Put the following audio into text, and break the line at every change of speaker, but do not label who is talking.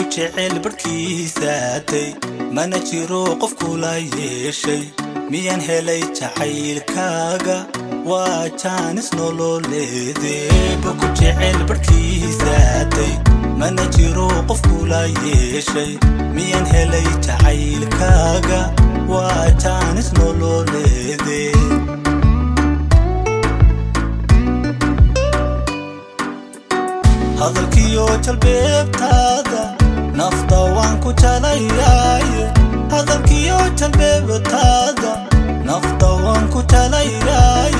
ku jecel barhkiisaatay mana jiro qof kula yeeshay miyaan helay jacaylkaaga waa jaanis nololeedeeba ku jecel barhkiisaatay mana jiro qof kula yeeshay miyaan helay jacaylkaaga waa jaanis nololeede hadalkiyo jalbeebtaada nafta waan ku jalayaaye hadalkiyo jalbeebtaada nafta waan ku jalayaaye